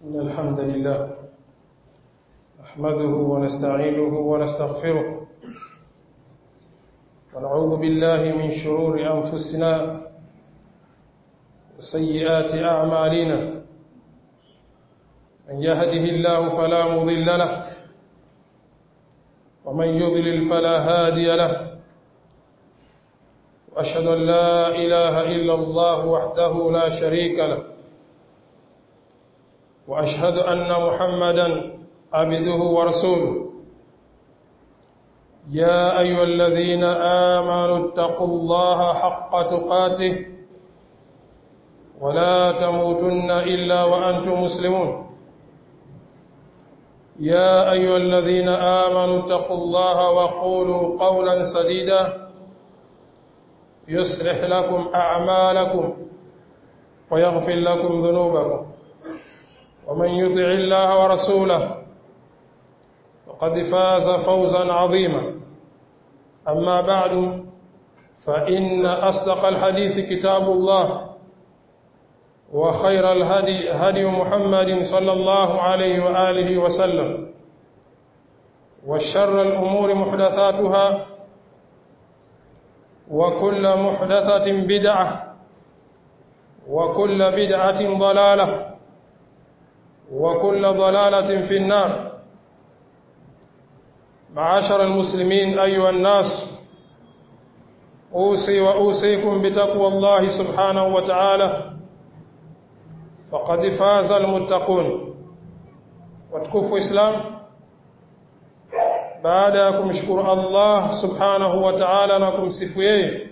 إن الحمد لله نحمده ونستعينه ونستغفره ونعوذ بالله من شرور أنفسنا وسيئات أعمالنا من يهده الله فلا مضل له ومن يضلل فلا هادي له وأشهد أن لا إله إلا الله وحده لا شريك له وأشهد أن محمدا عبده ورسوله يا أيها الذين آمنوا اتقوا الله حق تقاته ولا تموتن إلا وأنتم مسلمون يا أيها الذين آمنوا اتقوا الله وقولوا قولا سديدا يصلح لكم أعمالكم ويغفر لكم ذنوبكم ومن يطع الله ورسوله فقد فاز فوزا عظيما أما بعد فإن أصدق الحديث كتاب الله وخير الهدي هدي محمد صلى الله عليه وآله وسلم وشر الأمور محدثاتها وكل محدثة بدعة وكل بدعة ضلالة وكل ضلالة في النار معاشر المسلمين أيها الناس أوصي وأوصيكم بتقوى الله سبحانه وتعالى فقد فاز المتقون وتكفوا إسلام baada ya kumshukuru Allah subhanahu wa ta'ala na kumsifu yeye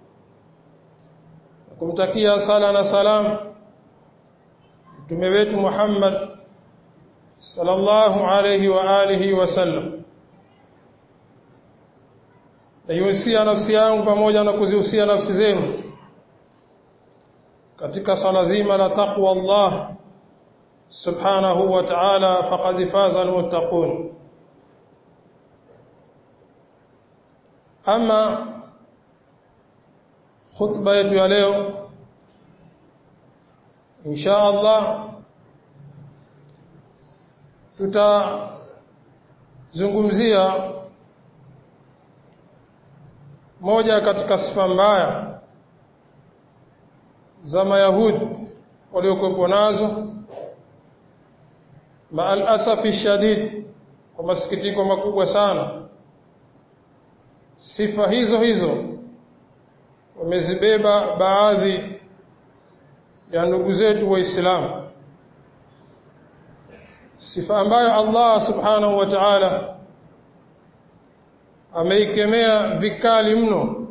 na kumtakia sala na salam mtume wetu Muhammad sallallahu alayhi wa alihi wasallam naihusia nafsi yangu pamoja na kuzihusia nafsi zenu katika swala zima la taqwa Allah subhanahu wa ta'ala faqad faza almuttaqun ama khutba yetu ya leo insha Allah tutazungumzia moja katika sifa mbaya za mayahudi waliokuwepo nazo maal asafi shadid kwa masikitiko makubwa sana sifa hizo hizo wamezibeba baadhi ya ndugu zetu waislamu sifa ambayo Allah subhanahu wa ta'ala ameikemea vikali mno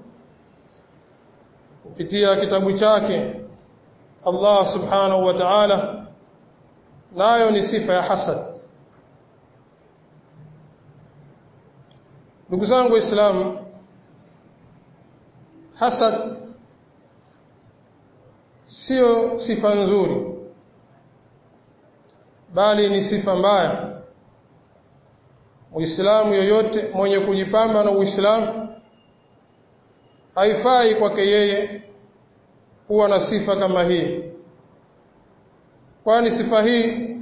kupitia kitabu chake Allah subhanahu wa ta'ala nayo ni sifa ya hasad ndugu zangu waislamu hasad sio sifa nzuri bali ni sifa mbaya muislamu yoyote mwenye kujipamba na uislamu haifai kwake yeye kuwa na sifa kama hii kwani sifa hii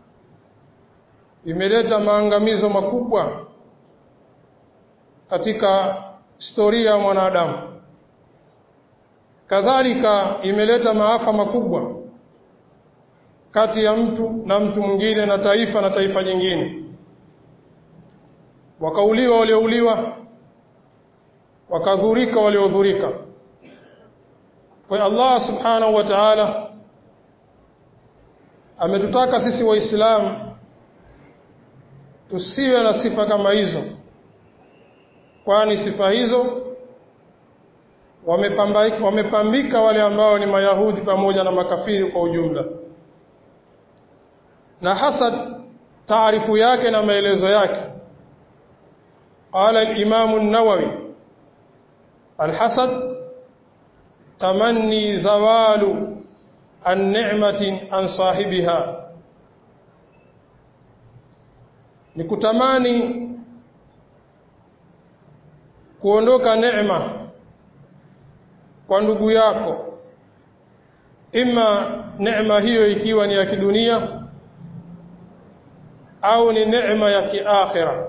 imeleta maangamizo makubwa katika historia ya mwanadamu kadhalika imeleta maafa makubwa kati ya mtu na mtu mwingine na taifa na taifa jingine wakauliwa waliouliwa wakadhurika waliodhurika kwa Allah subhanahu wa ta'ala ametutaka sisi waislamu tusiwe na sifa kama hizo kwani sifa hizo wamepambika, wamepambika wale ambao ni mayahudi pamoja na makafiri kwa ujumla na hasad taarifu yake na maelezo yake قال الإمام النووي الحسد تمني زوال النعمة عن صاحبها نكتماني kuondoka neema kwa ndugu yako ima neema hiyo ikiwa ni ya kidunia au ni neema ya kiakhira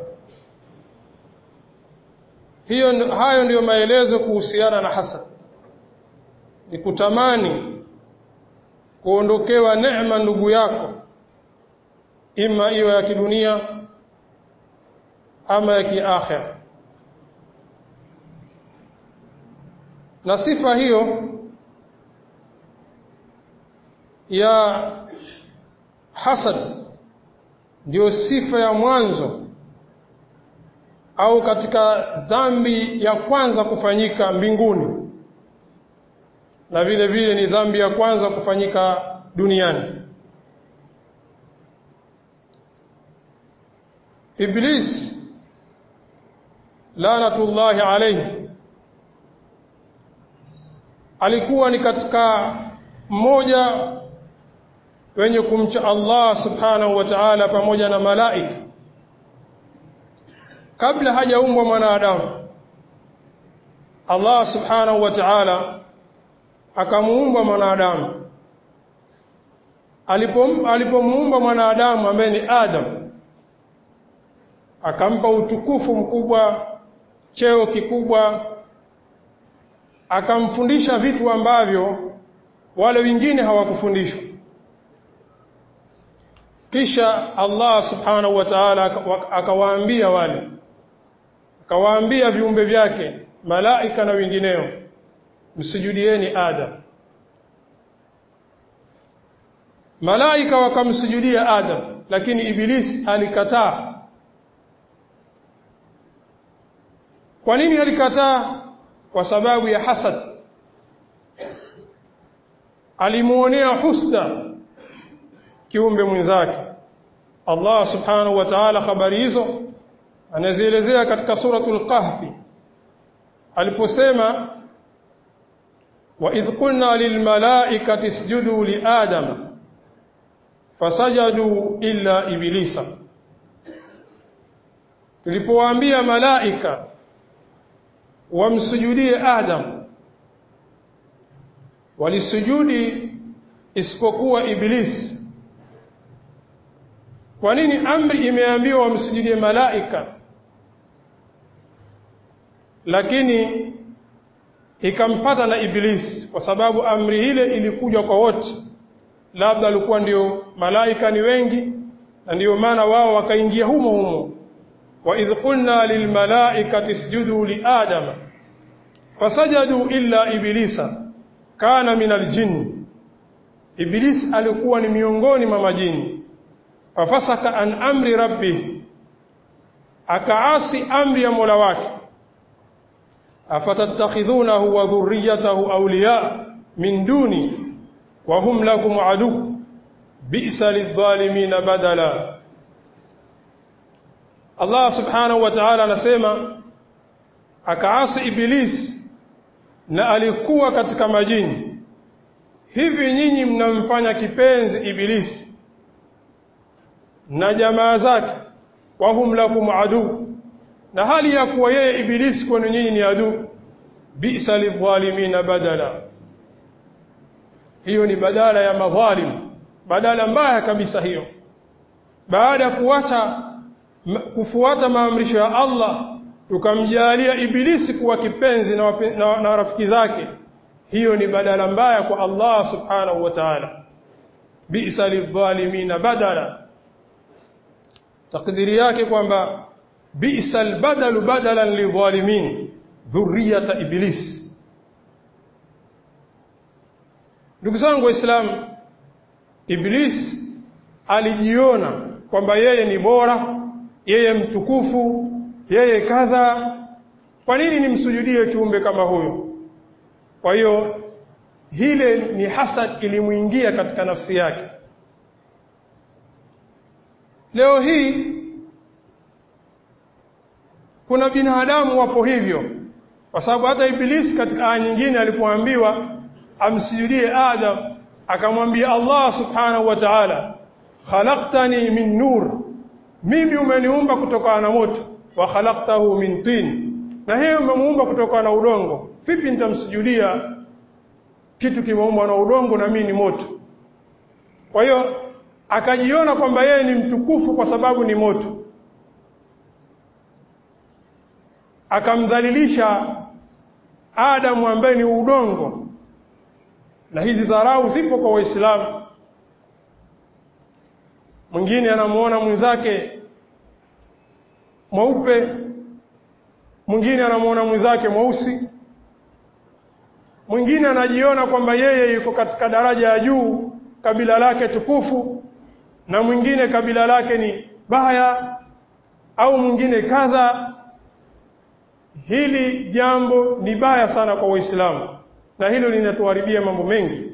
hiyo hayo ndiyo maelezo kuhusiana na hasad ni kutamani kuondokewa neema ndugu yako ima iwe ya kidunia ama ya kiakhira na sifa hiyo ya hasad ndiyo sifa ya mwanzo au katika dhambi ya kwanza kufanyika mbinguni na vile vile ni dhambi ya kwanza kufanyika duniani Iblis lanatullahi alayhi alikuwa ni katika mmoja wenye kumcha Allah subhanahu wa ta'ala pamoja na malaika kabla hajaumbwa mwanadamu Allah subhanahu wa ta'ala akamuumba mwanadamu alipomuumba alipo mwanadamu ambaye ni Adam akampa utukufu mkubwa cheo kikubwa akamfundisha vitu ambavyo wale wengine hawakufundishwa kisha Allah subhanahu wa ta'ala akawaambia wale akawaambia viumbe vyake malaika na wengineo msujudieni Adam malaika wakamsujudia Adam lakini Ibilisi alikataa kwa nini alikataa kwa sababu ya hasad alimuonea husda kiumbe mwenzake Allah subhanahu wa ta'ala habari hizo anazielezea katika suratul kahfi aliposema wa idh qulna lil malaikati isjudu li adama fasajadu illa iblisa tulipowaambia malaika wamsujudie Adam walisujudi isipokuwa Iblis kwa nini amri imeambiwa wamsujudie malaika lakini ikampata na Iblis kwa sababu amri ile ilikuja kwa wote labda alikuwa ndio malaika ni wengi na ndio maana wao wakaingia humo humo وإذ قلنا للملائكة اسجدوا لآدم فسجدوا إلا إبليس كان من الجن إبليس alikuwa ni miongoni mwa majini fafasaka an amri rabbih akaasi amri ya Mola wake afatattakhidhunahu wa dhurriyyatahu awliya min duni wa hum lakum adu bi'sa lidh-dhalimin badala Allah subhanahu wa ta'ala anasema akaasi iblis na alikuwa katika majini hivi nyinyi mnamfanya kipenzi ibilisi na jamaa zake wahum lakum adu na hali ya kuwa yeye ibilisi kwenu nyinyi ni adu bisa lidhalimina badala hiyo ni badala ya madhalim badala mbaya kabisa hiyo baada ya kuacha kufuata maamrisho ya Allah tukamjalia ibilisi kuwa kipenzi na, na, na rafiki zake hiyo ni badala mbaya kwa Allah subhanahu wa ta'ala bi'sa lidhalimina badala takdiri yake kwamba bi'sa albadalu badalan lidhalimin dhurriyata iblis ndugu zangu waislamu iblis alijiona kwamba yeye ni bora yeye mtukufu yeye kadha kwa nini nimsujudie kiumbe kama huyo kwa hiyo hile ni hasad ilimuingia katika nafsi yake leo hii kuna binadamu wapo hivyo kwa sababu hata ibilisi katika aya nyingine alipoambiwa amsujudie Adam akamwambia Allah subhanahu wa ta'ala khalaqtani min nur mimi umeniumba kutokana na moto wa khalaqtahu min tin na yeye umemuumba kutokana na udongo vipi nitamsujudia kitu kimeumbwa na udongo na mimi ni moto kwa hiyo akajiona kwamba yeye ni mtukufu kwa sababu ni moto akamdhalilisha Adamu ambaye ni udongo na hizi dharau zipo kwa waislamu mwingine anamuona mwenzake mweupe mwingine anamuona mwenzake mweusi mwingine anajiona kwamba yeye yuko katika daraja ya juu kabila lake tukufu na mwingine kabila lake ni baya au mwingine kadha hili jambo ni baya sana kwa waislamu na hilo linatuharibia mambo mengi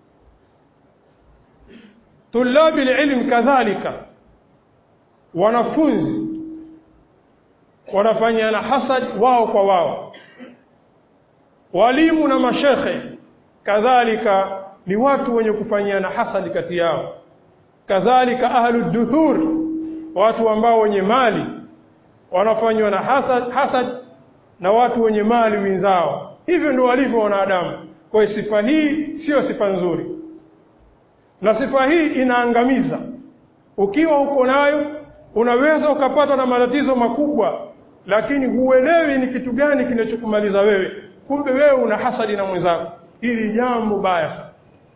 tulabi ilm kadhalika wanafunzi wanafanyana hasad wao kwa wao walimu na mashekhe kadhalika ni watu wenye kufanyiana hasad kati yao kadhalika ahlu duthur watu ambao wenye mali wanafanywa na hasad, hasad na watu wenye mali wenzao hivyo ndio walivyo wanadamu kwa hiyo sifa hii sio sifa nzuri na sifa hii inaangamiza ukiwa uko nayo unaweza ukapata na matatizo makubwa lakini huelewi ni kitu gani kinachokumaliza wewe kumbe wewe una hasadi na mwenzako hili jambo baya sana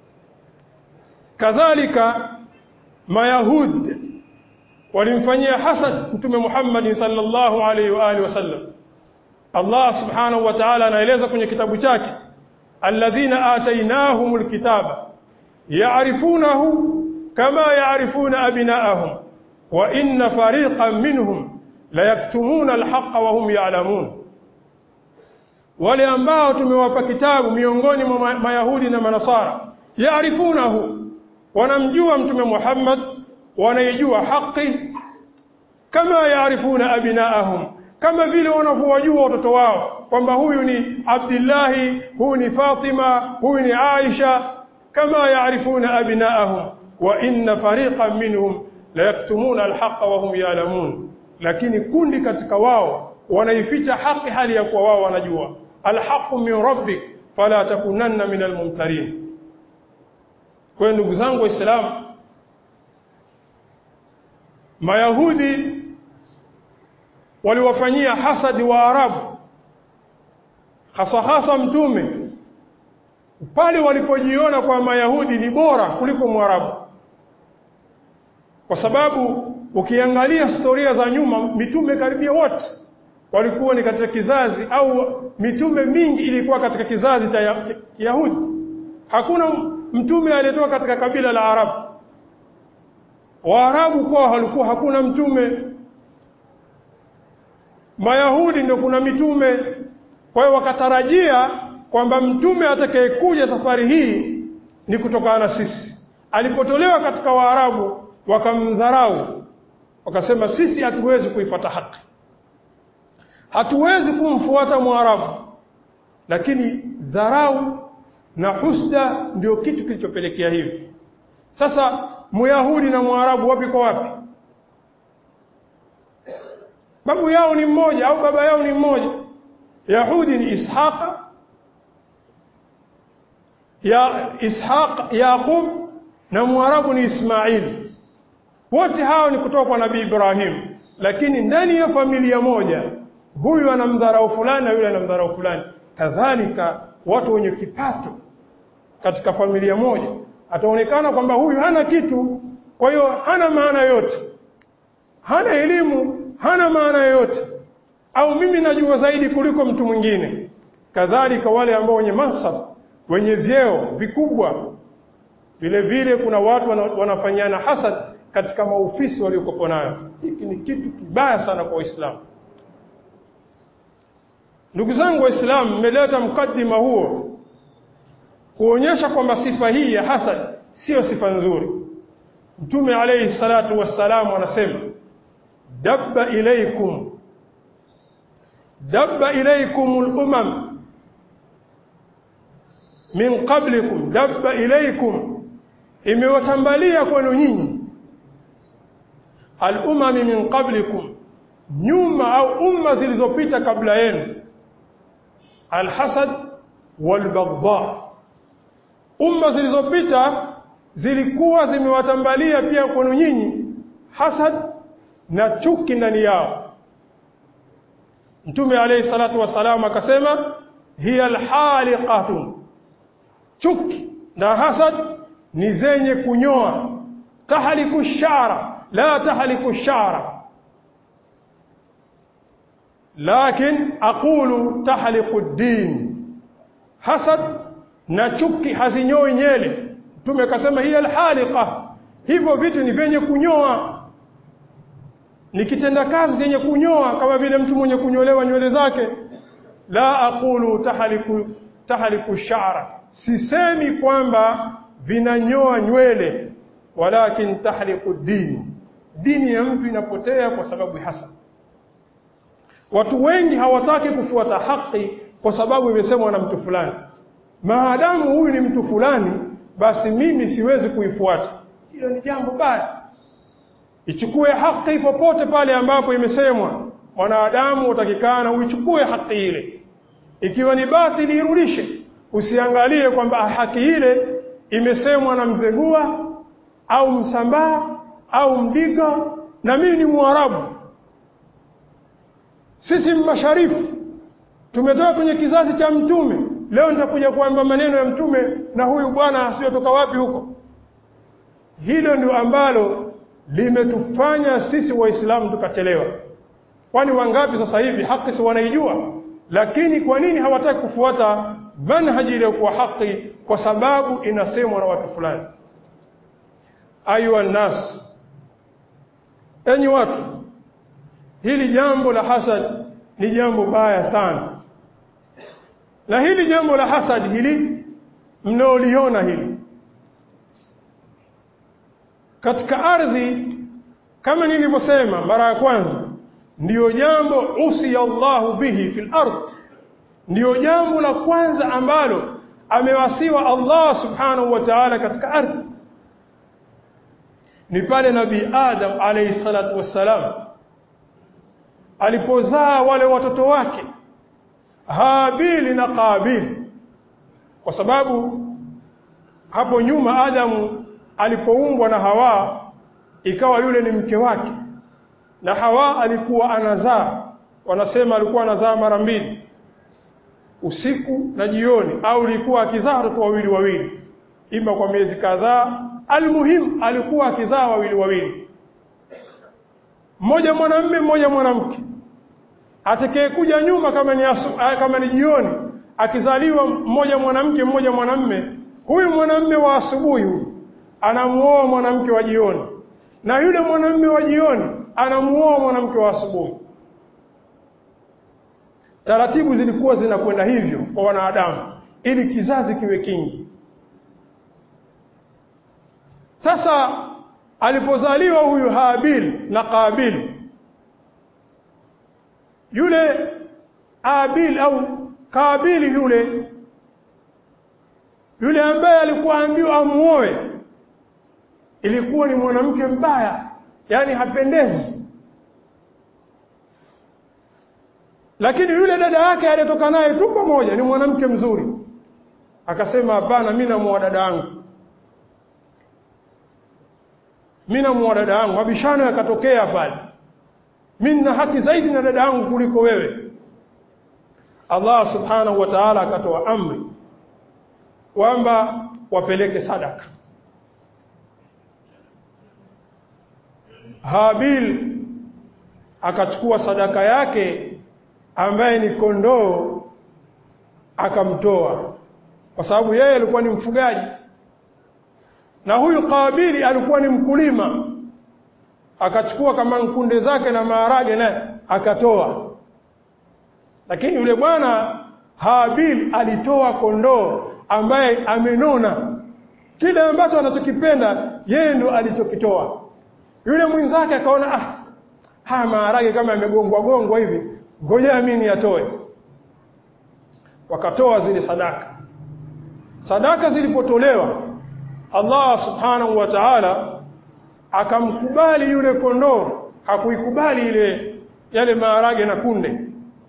kadhalika mayahud walimfanyia hasad mtume Muhammad sallallahu alaihi wa alihi wasallam Allah subhanahu wa ta'ala anaeleza kwenye kitabu chake alladhina atainahumul kitaba ya'rifunahu kama ya'rifuna abna'ahum wa inna fariqan minhum la yaktumuna alhaqqa wa hum ya'lamun wale ambao tumewapa kitabu miongoni mwa mayahudi na manasara ya'rifunahu wanamjua mtume Muhammad wanaijua haki kama yaarifuna abinaahum kama vile wanavyowajua watoto wao kwamba huyu ni Abdillahi huyu ni Fatima huyu ni Aisha kama yaarifuna abinaahum wa inna fariqan minhum la yaktumuna alhaqa wa hum ya'lamun lakini kundi katika wao wanaificha haki hali ya kuwa wao wanajua alhaqu min rabbik fala takunanna min almumtarin kwa ndugu zangu waislamu Mayahudi waliwafanyia hasadi wa Arabu hasa hasa mtume pale walipojiona kwa Mayahudi ni bora kuliko Mwarabu kwa sababu ukiangalia historia za nyuma mitume karibia wote walikuwa ni katika kizazi au mitume mingi ilikuwa katika kizazi cha Yahudi hakuna mtume aliyetoka katika kabila la Arabu Waarabu kwao walikuwa hakuna mtume. Mayahudi ndio kuna mitume. Kwa hiyo wakatarajia kwamba mtume atakayekuja safari hii ni kutokana na sisi. Alipotolewa katika Waarabu wakamdharau. Wakasema sisi hatuwezi kuifuata haki. Hatuwezi kumfuata Mwarabu. Lakini dharau na husda ndio kitu kilichopelekea hivi. Sasa Myahudi na Mwarabu wapi kwa wapi? Babu yao ni mmoja au baba yao ni mmoja. Yahudi ni Ishaqa ya Ishaq Yaqub na Mwarabu ni Ismail. Wote hao ni kutoka kwa Nabii Ibrahim, lakini ndani ya familia moja huyu anamdharau fulani na yule anamdharau fulani. Kadhalika watu wenye kipato katika familia moja ataonekana kwamba huyu hana kitu, kwa hiyo hana maana yote, hana elimu, hana maana yoyote, au mimi najua zaidi kuliko mtu mwingine. Kadhalika wale ambao wenye mansab, wenye vyeo vikubwa, vile vile kuna watu wana, wanafanyana hasad katika maofisi waliokopo nayo. Hiki ni kitu kibaya sana kwa Waislamu. Ndugu zangu Waislamu, mmeleta mkadima huo kuonyesha kwamba sifa hii ya hasad sio sifa nzuri. Mtume alayhi salatu wassalamu anasema dabba ilaykum dabba ilaykum al-umam min qablikum dabba ilaykum imewatambalia kwenu nyinyi al-umam min qablikum nyuma au umma zilizopita kabla yenu al-hasad wal-baghdha umma zilizopita zilikuwa zimewatambalia pia kwenu nyinyi hasad na chuki ndani yao Mtume alayhi salatu wasalam akasema hiya alhaliqatun chuki na hasad ni zenye kunyoa tahliku shara la tahliku shara lakin aqulu tahliku din hasad na chuki hazinyoi nyele mtume akasema hiya alhaliqa hivyo vitu ni vyenye kunyoa ni kitenda kazi zenye kunyoa kama vile mtu mwenye kunyolewa nywele zake la aqulu tahliku tahliku shara sisemi kwamba vinanyoa nywele walakin tahliku dini dini ya mtu inapotea kwa sababu hasa watu wengi hawataki kufuata haki kwa sababu imesemwa na mtu fulani maadamu huyu ni mtu fulani basi mimi siwezi kuifuata hilo ni jambo baya ichukue haki popote pale ambapo imesemwa mwanadamu utakikana uichukue haki ile ikiwa ni batili irudishe usiangalie kwamba haki ile imesemwa na mzegua au msambaa au mdiga na mimi ni mwarabu sisi masharifu tumetoka kwenye kizazi cha mtume leo nitakuja kuamba maneno ya mtume na huyu bwana asiyotoka wapi huko hilo ndio ambalo limetufanya sisi waislamu tukachelewa kwani wangapi sasa hivi haki si wanaijua lakini kwa nini hawataki kufuata manhaji iliyokuwa haki kwa sababu inasemwa na watu fulani ayuha nas enyi watu hili jambo la hasad ni jambo baya sana na hili jambo la hasad hili mnaoliona hili katika ardhi kama nilivyosema mara ya kwanza ndiyo jambo usiya Allahu bihi fil ardh ndiyo jambo la kwanza ambalo amewasiwa Allah subhanahu wa ta'ala katika ardhi ni pale nabii Adam alayhi salatu wassalam alipozaa wale watoto wake Habili na Kabili kwa sababu hapo nyuma Adamu alipoumbwa na Hawa ikawa yule ni mke wake na Hawa alikuwa anazaa wanasema alikuwa anazaa mara mbili usiku na jioni au alikuwa akizaa watoto wawili wawili ima kwa miezi kadhaa almuhim alikuwa akizaa wawili wawili mmoja mwanamume mmoja mwanamke atakayekuja nyuma kama ni asu, kama ni jioni akizaliwa mmoja mwanamke mmoja mwanamume huyu mwanamume wa asubuhi huyu anamuoa mwanamke wa jioni na yule mwanamume wa jioni anamuoa mwanamke wa asubuhi taratibu zilikuwa zinakwenda hivyo kwa wanadamu ili kizazi kiwe kingi sasa alipozaliwa huyu Habil na Kabil yule Abil au Kabil yule yule ambaye alikuwa ambiwa amuoe ilikuwa ni mwanamke mbaya yani hapendezi lakini yule dada yake aliyetoka naye tu pamoja ni mwanamke mzuri akasema hapana mimi namuoa dada yangu mimi namuoa dada yangu mabishano yakatokea pale mimi nina haki zaidi na dada yangu kuliko wewe Allah subhanahu wa ta'ala akatoa amri kwamba wapeleke sadaka Habil akachukua sadaka yake ambaye ni kondoo akamtoa kwa sababu yeye alikuwa ni mfugaji na huyu Kabili alikuwa ni mkulima akachukua kama nkunde zake na maharage naye akatoa lakini yule bwana Habil alitoa kondoo ambaye amenona kile ambacho anachokipenda yeye ndo alichokitoa yule mwenzake akaona ah haya maharage kama yamegongwa gongwa hivi ngoja mimi niyatoe wakatoa zile sadaka sadaka zilipotolewa Allah subhanahu wa ta'ala akamkubali yule kondoo hakuikubali ile yale maharage na kunde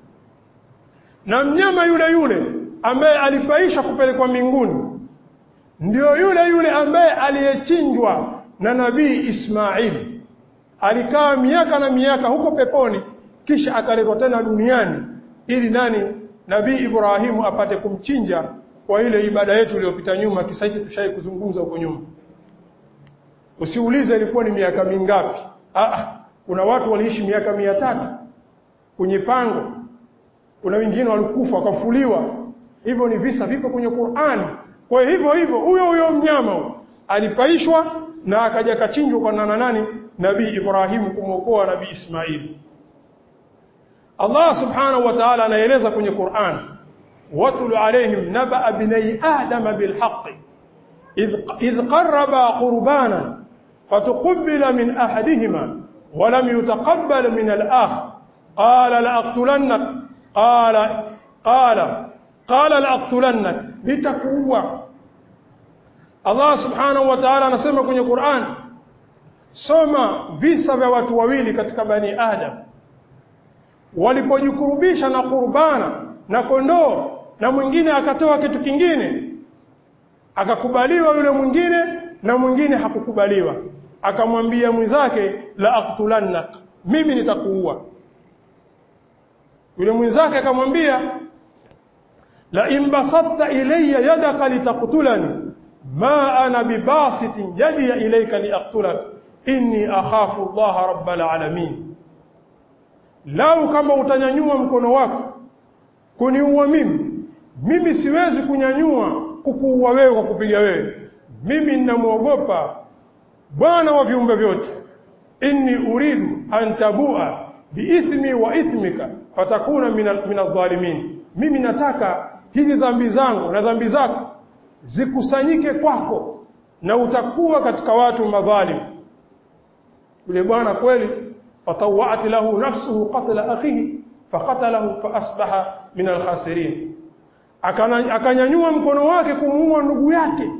na mnyama yule yule ambaye alipaisha kupelekwa mbinguni ndio yule yule ambaye aliyechinjwa na nabii Ismail alikaa miaka na miaka huko peponi kisha akaletwa tena duniani ili nani nabii Ibrahimu apate kumchinja kwa ile ibada yetu iliyopita nyuma kisa hichi tushai kuzungumza huko nyuma usiulize ilikuwa ni miaka mingapi ah kuna watu waliishi miaka mia tatu kwenye pango kuna wengine walikufa wakafuliwa hivyo ni visa vipo kwenye Qur'ani kwa hivyo hivyo huyo huyo mnyama huyo alipaishwa na akaja kachinjwa kwa nana nani nabii Ibrahimu kumwokoa nabii Ismail Allah subhanahu wa ta'ala anaeleza kwenye Qur'an watlu alaihim naba bnai adam bilhaq idh idh qarraba qurbana فتقبل من أحدهما ولم يتقبل من الآخر قال لأقتلنك قال قال قال لأقتلنك لتكوى Allah subhanahu wa ta'ala anasema kwenye Qur'an soma visa vya watu wawili katika bani Adam walipojikurubisha na kurbana na kondoo na mwingine akatoa kitu kingine akakubaliwa yule mwingine na mwingine hakukubaliwa akamwambia mwenzake la aqtulannak mimi nitakuua yule mwenzake akamwambia la imbasatta ilayya yadaka litaqtulani ma ana bibasitin yadi ilayka liaqtulak inni akhafu Allah rabbal alamin lau kama utanyanyua mkono wako kuniua mimi mimi siwezi kunyanyua kukuua wewe kwa kupiga wewe mimi ninamwogopa bwana wa viumbe vyote inni uridu an tabua biithmi wa ithmika fatakuna min adh-dhalimin mimi nataka hizi dhambi zangu na dhambi zako zikusanyike kwako na utakuwa katika watu madhalim yule bwana kweli fatawat lahu nafsuhu qatla akhihi faqatalahu faasbaha min alkhasirin akanyanyua mkono wake kumuua ndugu yake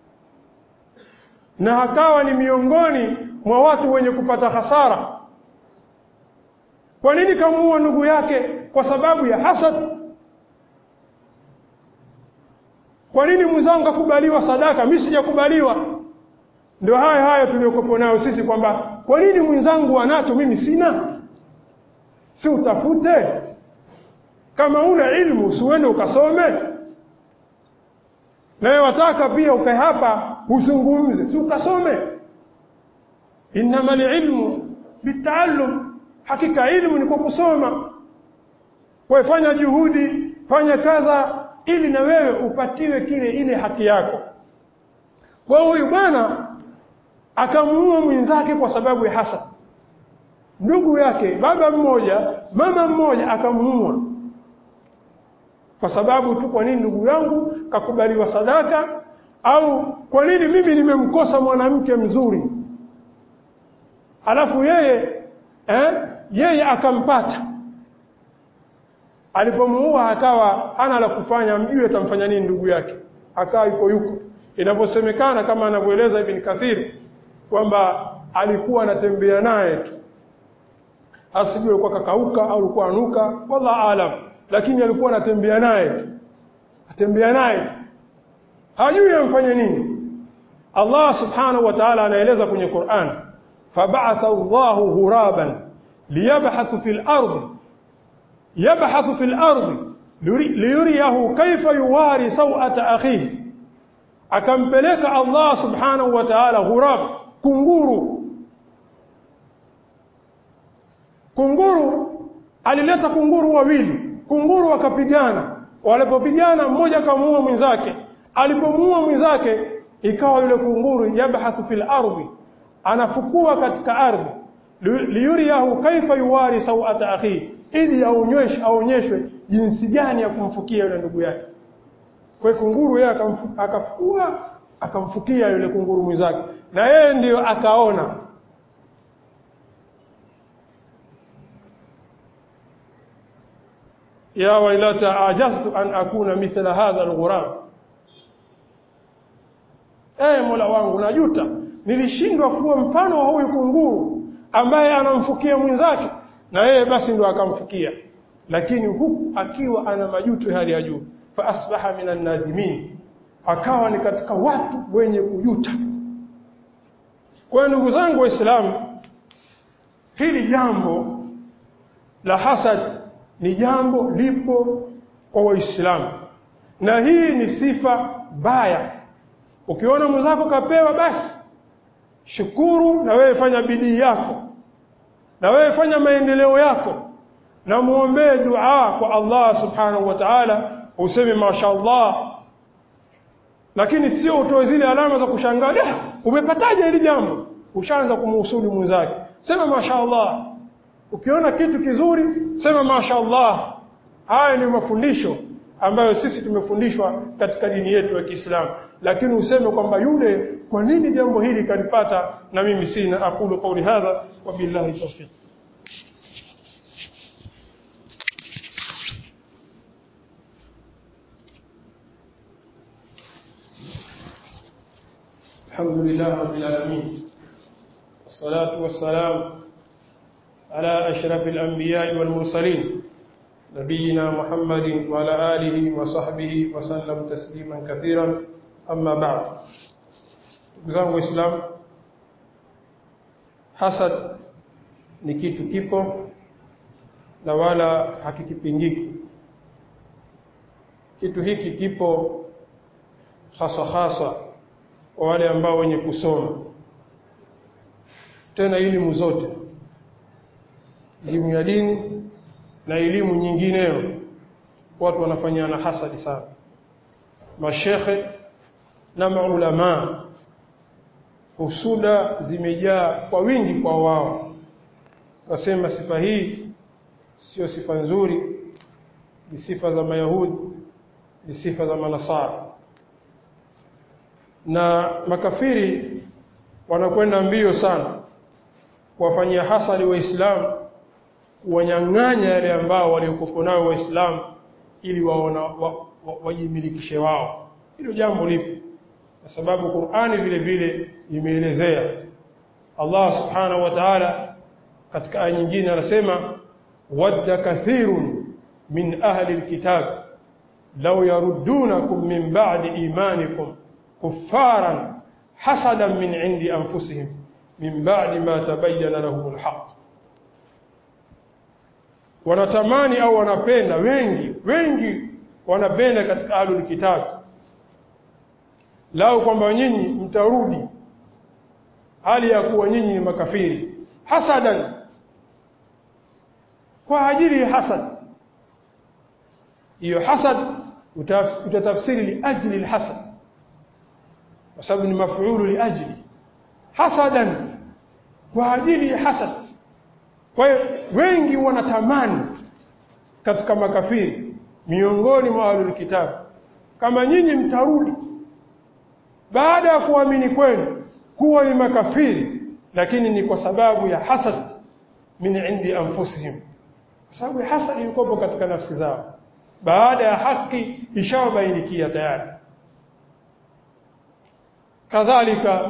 na akawa ni miongoni mwa watu wenye kupata hasara kwa nini kamuua ndugu yake kwa sababu ya hasad kwa nini mwenzangu akubaliwa sadaka mimi sijakubaliwa ndio haya haya tuliokopo nayo sisi kwamba kwa nini mwenzangu anacho mimi sina si utafute kama una ilmu usiende ukasome nawe wataka pia ukae hapa uzungumze si ukasome innamal ilmu bitaallum hakika ilmu ni kwa kusoma kwa fanya juhudi fanya kadha ili na wewe upatiwe kile ile haki yako kwa huyu bwana akamuua mwenzake kwa sababu ya hasad ndugu yake baba mmoja mama mmoja akamuua kwa sababu tu kwa nini ndugu yangu kakubaliwa sadaka au kwa nini mimi nimemkosa mwanamke mzuri alafu yeye eh, yeye akampata alipomuua akawa hana la kufanya mjue atamfanya nini ndugu yake akawa yuko yuko inaposemekana kama anavyoeleza Ibn Kathir kwamba alikuwa anatembea naye tu asijue alikuwa kakauka au alikuwa anuka wallah alam lakini alikuwa anatembea naye tu atembea naye tu hajui amfanye nini Allah subhanahu wa ta'ala anaeleza kwenye Qur'an fab'atha Allahu ghuraban liyabhathu fil ardi yabhathu fil ardi liyuriyahu kayfa yuwari sawata akhihi akampeleka Allah subhanahu wa ta'ala ghurab kunguru kunguru alileta kunguru wawili kunguru wakapigana walipopigana mmoja akamuua mwenzake alipomuua mwenzake ikawa yule kunguru yabhathu fil ardi anafukua katika ardhi liyuriyahu kaifa yuwari sawata akhi ili aonyeshwe aonyeshwe jinsi gani ya kumfukia yule ndugu yake kwa kunguru yeye akafukua akamfukia yule kunguru mwenzake na yeye ndiyo akaona ya wailata ajaztu an akuna mithla hadha alghurab eh mola wangu najuta nilishindwa kuwa mfano wa huyu kunguru ambaye anamfukia mwenzake na yeye basi ndo akamfukia lakini huku akiwa ana majuto hali ya juu fa asbaha minan nadimin akawa ni katika watu wenye kujuta. Kwa hiyo ndugu zangu Waislamu, hili jambo la hasad ni jambo lipo kwa Waislamu, na hii ni sifa mbaya. Ukiona mwenzako kapewa, basi shukuru na wewe fanya bidii yako, na wewe fanya maendeleo yako, na muombee dua kwa Allah subhanahu wa ta'ala, useme mashaallah, lakini sio utoe zile alama za kushangaa, umepataje hili jambo? Ushaanza kumuhusudu mwenzake, sema mashaallah. Ukiona kitu kizuri sema mashaallah. Haya ni mafundisho ambayo sisi tumefundishwa katika dini yetu ya Kiislamu, lakini useme kwamba yule, kwa nini jambo hili kalipata na mimi sina? Aqulu qawli hadha wa billahi tawfiq. Alhamdulillah rabbil alamin والصلاة والسلام على أشرف الأنبياء والمرسلين نبينا محمد وعلى آله وصحبه وسلم تسليما كثيرا أما بعد zangu Islam hasad ni kitu kipo na wala hakikipingiki kitu hiki kipo haswa haswa kwa wale ambao wenye kusoma tena elimu zote elimu ya dini na elimu nyingineyo watu wanafanyana hasadi sana mashekhe na maulamaa husuda zimejaa kwa wingi kwa wao nasema sifa hii sio sifa nzuri ni sifa za mayahudi ni sifa za manasara na makafiri wanakwenda mbio sana kuwafanyia hasadi waislamu kuwanyang'anya yale ambao waliokuwa nayo waislamu ili waona wajimilikishe wa, wa, wao hilo jambo lipo kwa sababu Qur'ani vile vile imeelezea Allah subhanahu wa ta'ala katika aya nyingine anasema wadda kathirun min ahli alkitab law yaruddunakum min ba'di imanikum kuffaran hasadan min 'indi anfusihim min ba'di ma tabayyana lahum alhaq wanatamani au wanapenda wengi wengi wanapenda katika ahlul kitab lao kwamba nyinyi mtarudi hali ya kuwa nyinyi ni makafiri hasadan kwa ajili ya hasad hiyo hasad utatafsiri li ajli alhasad kwa sababu ni mafuulu li ajli hasadan kwa ajili ya hasad kwa hiyo wengi wanatamani katika makafiri miongoni mwa ahlul kitab kama nyinyi mtarudi baada ya kuamini kwenu kuwa ni makafiri lakini ni kwa sababu ya hasad min indi anfusihim kwa sababu ya hasad ilikopo katika nafsi zao baada ya haki ishawabainikia tayari kadhalika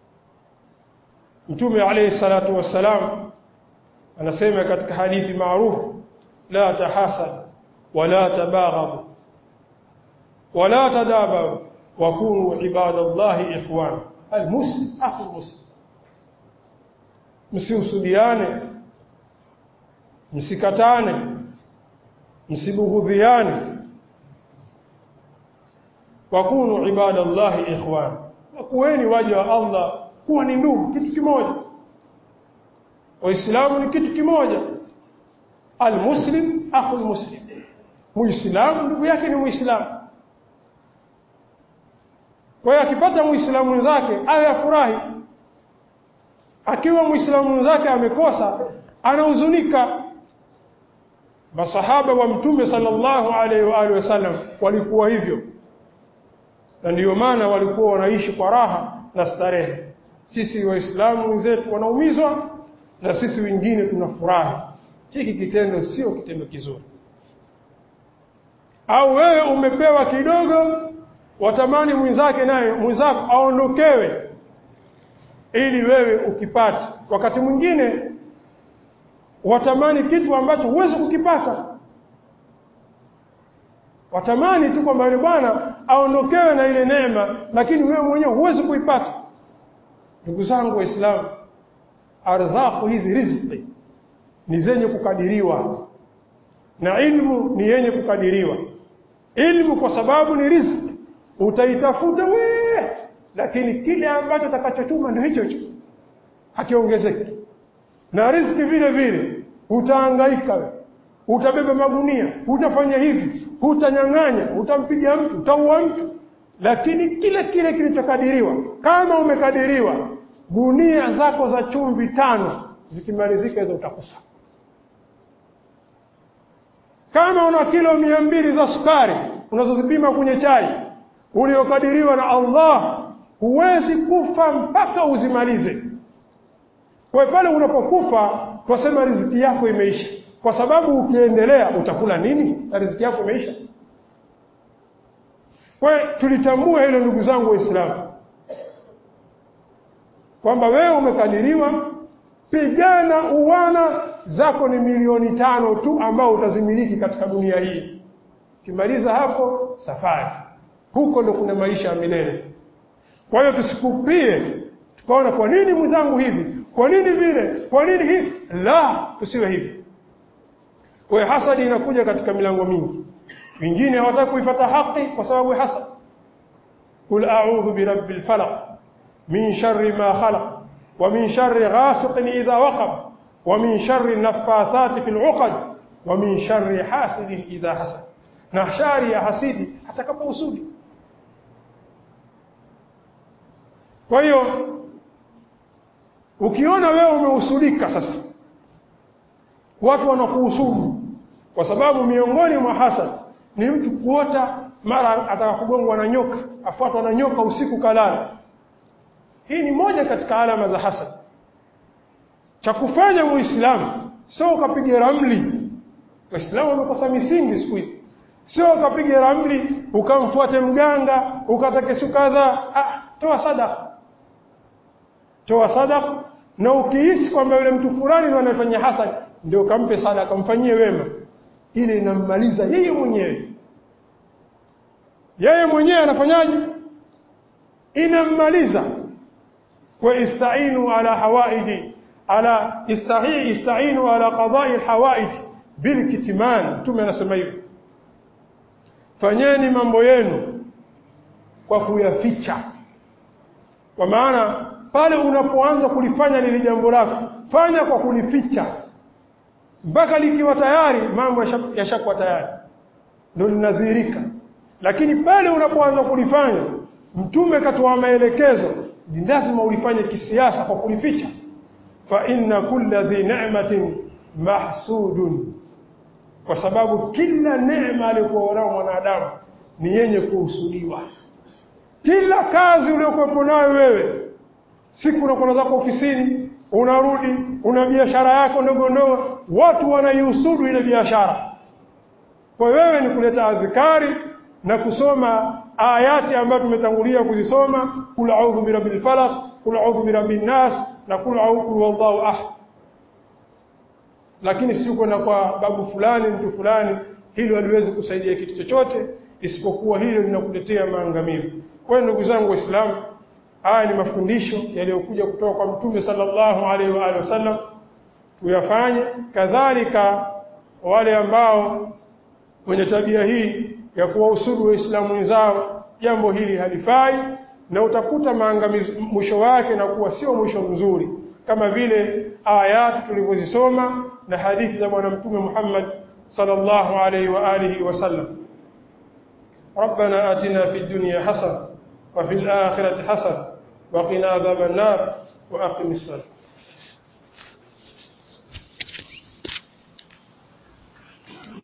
mtume alayhi salatu wassalam anasema katika hadithi maarufu la tahasad wala tabaghadu wala tadabaru wakunu ibadallahi ikhwan almuslim akhu muslim msiusudiane msikatane msibughudhiane wakunu ibadallahi ikhwan wakuweni waja wa Allah kuwa ni ndugu kitu kimoja waislamu ni kitu kimoja almuslim akhu almuslim muislamu ndugu yake ni muislamu kwa hiyo akipata muislamu mwenzake awe afurahi akiwa muislamu mwenzake amekosa anahuzunika masahaba wa mtume sallallahu alaihi wa alihi wasallam walikuwa hivyo na ndiyo maana walikuwa wanaishi kwa raha na starehe sisi waislamu wenzetu wanaumizwa na sisi wengine tunafurahi hiki kitendo sio kitendo kizuri au wewe umepewa kidogo watamani mwenzake naye mwenzako aondokewe ili wewe ukipate wakati mwingine watamani kitu ambacho huwezi kukipata watamani tu kwamba yule bwana aondokewe na ile neema lakini wewe mwenyewe huwezi kuipata ndugu zangu waislamu arzaku hizi riziki ni zenye kukadiriwa na ilmu ni yenye kukadiriwa ilmu kwa sababu ni riziki utaitafuta wewe lakini kile ambacho utakachotuma ndio hicho hicho hakiongezeki na riziki vile vile utahangaika wewe utabeba magunia utafanya hivi utanyang'anya utampiga mtu utaua mtu lakini kile kile kilichokadiriwa kama umekadiriwa gunia zako za chumvi tano zikimalizika hizo utakufa kama una kilo mia mbili za sukari unazozipima kwenye chai uliokadiriwa na Allah huwezi kufa mpaka uzimalize kwa pale unapokufa twasema riziki yako imeisha kwa sababu ukiendelea utakula nini na riziki yako imeisha kwa tulitambua hilo ndugu zangu waislamu kwamba wewe umekadiriwa pigana uwana zako ni milioni tano tu ambao utazimiliki katika dunia hii ukimaliza hapo safari huko ndo kuna maisha ya milele kwa hiyo tusikupie tukaona kwa nini mwenzangu hivi kwa nini vile kwa nini hivi la tusiwe hivi kwa hiyo hasadi inakuja katika milango mingi wengine hawataka kuifuata haki kwa sababu ya hasad qul a'udhu birabbil falaq min sharri ma khalaq wa min sharri ghasiqin idha waqab wa min sharri naffathati fil 'uqad wa min sharri hasidin idha hasad na shari ya hasidi atakapousudi kwa hiyo ukiona wewe umeusudika sasa watu wanakuhusudu kwa sababu miongoni mwa hasad ni mtu kuota mara atakakugongwa na nyoka afuatwa na nyoka usiku kalala hii ni moja katika alama za hasad cha kufanya muislamu sio ukapiga ramli waislamu wamekosa misingi siku hizi sio ukapiga ramli ukamfuate mganga ukatake siku kadhaa ah, toa sadaka toa sadaka na ukihisi kwamba yule mtu fulani ndio anafanya hasad ndio kampe sadaka mfanyie wema ile inammaliza yeye mwenyewe yeye mwenyewe anafanyaje inammaliza wa istainu ala hawaiji ala istahi istainu ala qada'i alhawaij bilkitman mtume anasema hivyo fanyeni mambo yenu kwa kuyaficha kwa maana pale unapoanza kulifanya lile jambo lako fanya kwa kulificha mpaka likiwa tayari mambo yashakuwa tayari ndio linadhihirika lakini pale unapoanza kulifanya mtume katoa maelekezo ni lazima ulifanye kisiasa kwa kulificha fa inna kulla dhi ni'matin mahsudun kwa sababu kila neema aliyokuwa nao mwanadamu ni yenye kuhusudiwa kila kazi uliyokuwepo nayo wewe siku unakwenda zako ofisini unarudi una biashara yako ndogo ndogo watu wanaihusudu ile biashara kwa wewe ni kuleta adhikari na kusoma ayati ambayo tumetangulia kuzisoma kul a'udhu birabbil falaq kul a'udhu birabbin nas na kul a'udhu wallahu ahad lakini si kwenda kwa babu fulani mtu fulani hilo haliwezi kusaidia kitu chochote isipokuwa hilo linakuletea maangamivu kwa hiyo ndugu zangu waislamu haya ni mafundisho yaliyokuja kutoka kwa mtume sallallahu alaihi wa alihi wasallam tuyafanye kadhalika wale ambao wenye tabia hii ya kuwahusudu waislamu wenzao jambo hili halifai na utakuta maangamizi mwisho wake na kuwa sio mwisho mzuri kama vile ayati tulivyozisoma na hadithi za bwana mtume Muhammad sallallahu alaihi wa alihi wasallam ربنا آتنا في الدنيا حسنة وفي الآخرة حسنة وقنا عذاب النار وأقم الصلاة